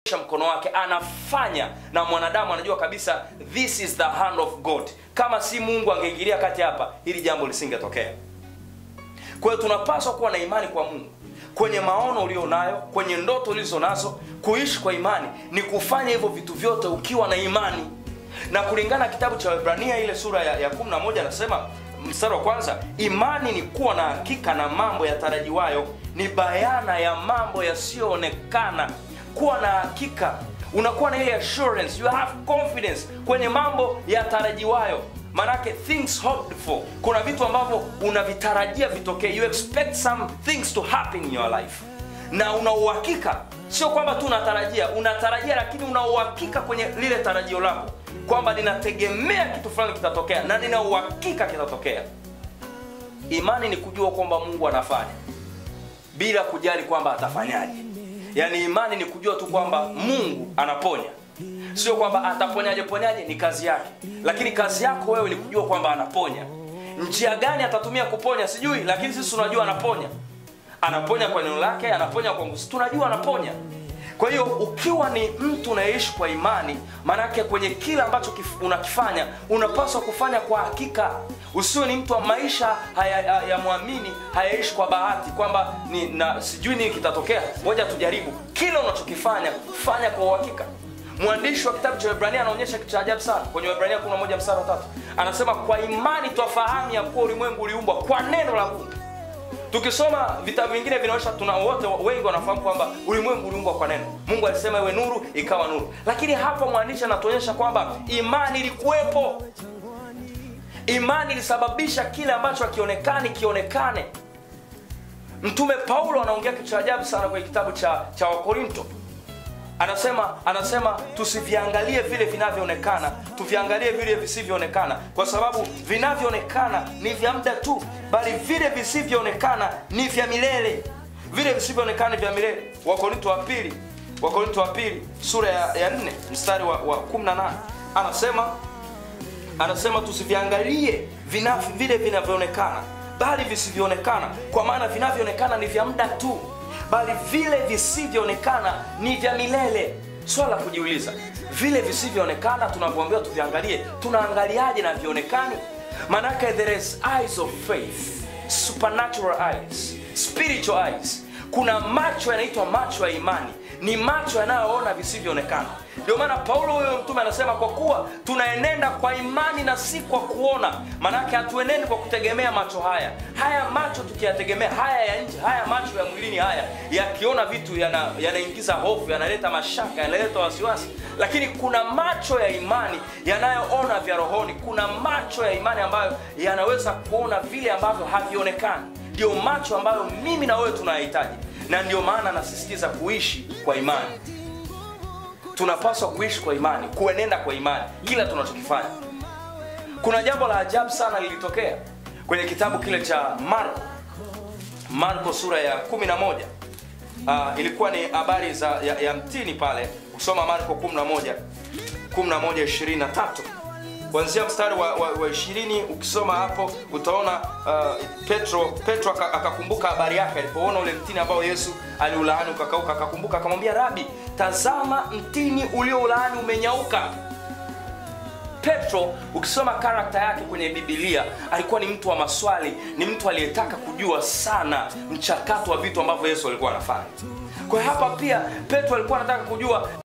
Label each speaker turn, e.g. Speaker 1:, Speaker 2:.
Speaker 1: mkono wake anafanya na mwanadamu anajua kabisa this is the hand of god kama si mungu angeingilia kati hapa hili jambo lisingetokea kwa hiyo tunapaswa kuwa na imani kwa mungu kwenye maono ulio nayo kwenye ndoto ulizo nazo kuishi kwa imani ni kufanya hivyo vitu vyote ukiwa na imani na kulingana na kitabu cha Waebrania ile sura ya, ya 11 anasema mstari wa kwanza imani ni kuwa na hakika na mambo yatarajiwayo ni bayana ya mambo yasiyoonekana kuwa na hakika unakuwa na ile assurance you have confidence kwenye mambo yatarajiwayo manake things hoped for kuna vitu ambavyo unavitarajia vitokee you expect some things to happen in your life na una uhakika sio kwamba tu unatarajia unatarajia lakini una uhakika kwenye lile tarajio lako kwamba ninategemea kitu fulani kitatokea na nina uhakika kitatokea imani ni kujua kwamba mungu anafanya bila kujali kwamba atafanyaje yaani imani ni kujua tu kwamba mungu anaponya sio kwamba ataponyaje ponyaje ni kazi yake lakini kazi yako wewe ni kujua kwamba anaponya njia gani atatumia kuponya sijui lakini sisi tunajua anaponya anaponya kwa neno lake anaponya kwa nguvu tunajua anaponya kwa hiyo ukiwa ni mtu unayeishi kwa imani maanake kwenye kila ambacho kif- unakifanya unapaswa kufanya kwa hakika usiwe ni mtu wa maisha haya- ya mwamini hayaishi kwa bahati kwamba ni na sijui nini kitatokea moja tujaribu kila unachokifanya fanya kwa uhakika mwandishi wa kitabu cha Waebrania anaonyesha kitu cha ajabu sana kwenye Waebrania 11 mstari wa tatu anasema kwa imani twafahamu ya kuwa ulimwengu uliumbwa kwa neno la Mungu tukisoma vitabu vingine vinaonyesha tuna wote wengi wanafahamu kwamba ulimwengu uliumbwa kwa neno mungu alisema iwe nuru ikawa nuru lakini hapa mwandishi anatuonyesha kwamba imani ilikuwepo imani ilisababisha kile ambacho hakionekani kionekane mtume paulo anaongea kitu cha ajabu sana kwenye kitabu cha, cha wakorinto anasema anasema tusiviangalie vile vinavyoonekana tuviangalie vile visivyoonekana kwa sababu vinavyoonekana ni vya muda tu bali vile visivyoonekana ni vya milele vile visivyoonekana ni vya milele wakorinto wa pili wakorinto wa pili sura ya, ya 4 mstari wa, wa 18 anasema anasema tusiviangalie vina, vile vinavyoonekana bali visivyoonekana kwa maana vinavyoonekana ni vya muda tu bali vile visivyoonekana ni vya milele swala la kujiuliza vile visivyoonekana tunavyoambiwa tuviangalie tunaangaliaje na vionekani maanake there is eyes of faith supernatural eyes spiritual eyes kuna macho yanaitwa macho ya imani ni macho yanayoona visivyoonekana ndio maana paulo huyo mtume anasema kwa kuwa tunaenenda kwa imani na si kwa kuona maanake hatuenendi kwa kutegemea macho haya haya macho tukiyategemea haya ya nje haya macho ya mwilini haya yakiona vitu yana- yanaingiza hofu yanaleta mashaka yanaleta wasiwasi lakini kuna macho ya imani yanayoona vya rohoni kuna macho ya imani ambayo yanaweza kuona vile ambavyo havionekani ndio macho ambayo mimi na wewe tunayahitaji na ndio maana nasisitiza kuishi kwa imani tunapaswa kuishi kwa imani kuenenda kwa imani kila tunachokifanya kuna jambo la ajabu sana lilitokea kwenye kitabu kile cha marko marko sura ya 11 uh, ilikuwa ni habari za ya, ya mtini pale kusoma marko 11 11 23 kuanzia mstari wa, wa, wa 20 ukisoma hapo utaona uh, petro petro aka- akakumbuka habari yake alipoona ule mtini ambao yesu aliulaani ukakauka akakumbuka akamwambia rabi tazama mtini ulioulaani umenyauka petro ukisoma karakta yake kwenye bibilia alikuwa ni mtu wa maswali ni mtu aliyetaka kujua sana mchakato wa vitu ambavyo yesu alikuwa anafanya kwa hiyo hapa pia petro alikuwa anataka kujua